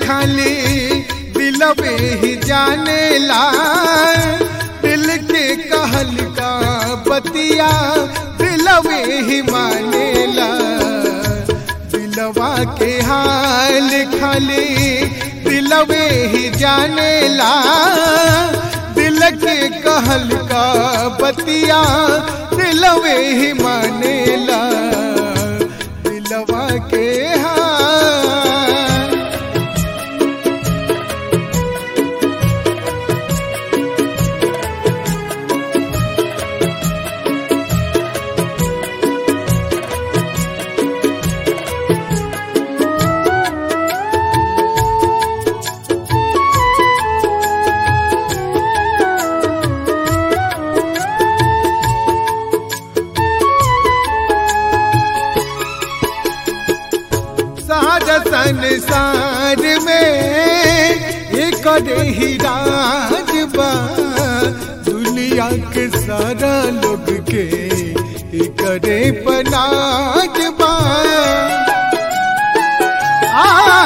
खाली दिलवे ही जाने ला दिल के कहल का बतिया दिलवे ही माने ला दिलवा के हाल खाली दिलवे ही जाने ला दिल के कहल का बतिया दिलवे ही माने ला दिलवा के हाल सारा संसार में एक ही राज बा दुनिया के सारा लोग के एक पनाज बा आ,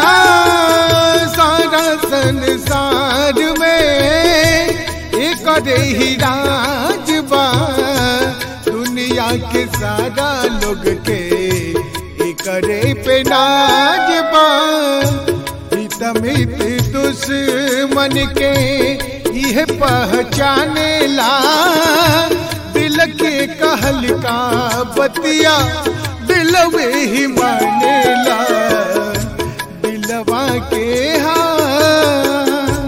सारा संसार में एक ही राज बा दुनिया के सारा लोग के करे पे नाज बा हितमित दुश्मन के यह पहचाने ला दिल के कहल का बतिया दिलवे ही माने ला दिलवा के हाँ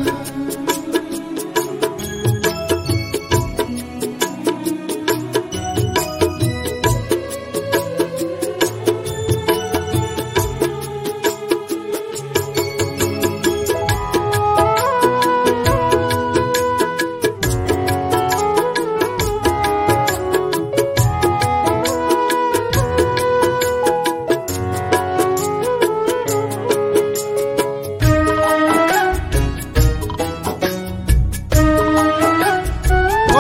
ओ,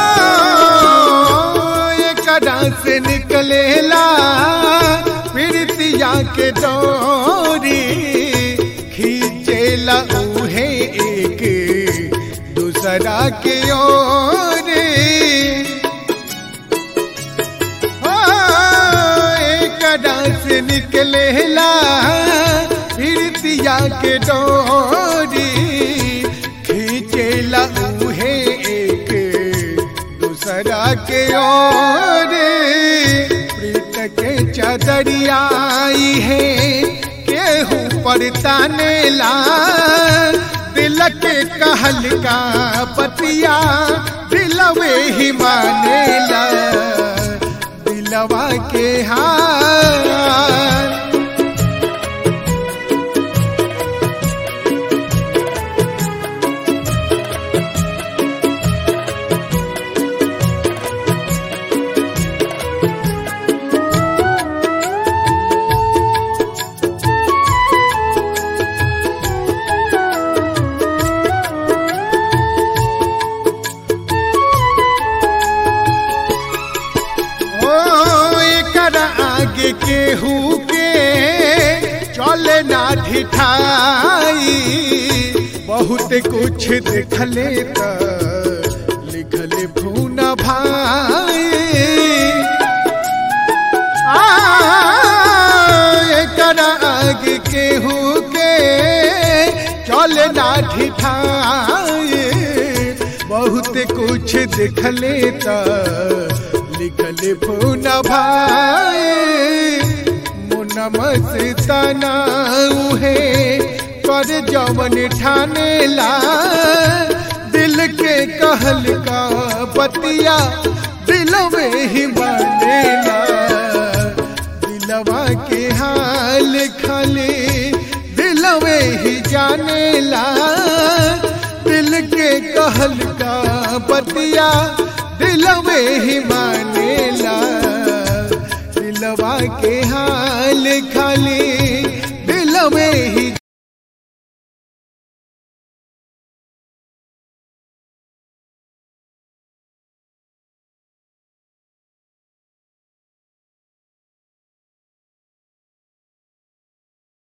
एकरा से निकलेला प्रीतिया के डोरी खींचेला उहे एक दूसरा के ओर ओ, एकरा से निकलेला प्रीतिया के डोरी खींचेला उहे एक दूसरा के ओर प्रीत के चदरियाई है केहू पर तानेला दिल के कहल का पतिया दिलवे ही मानेला दिलवा के हार ओ एकर आगे केहू के चले ना ढिठाई बहुत कुछ देखले त लिखले भून भाई आ, एकर आगे केहू के चले ना ढिठाई बहुत कुछ देखले त लिखले फोन भाई मुनम से तनाउहे कर जवन ठाने ला दिल के कहल का बतिया दिल में ही मानेला दिलवा के हाल खाली दिल में ही जानेला दिल के कहल का बतिया दिल में ही मानेला दिलवा के हाल खाली दिल में ही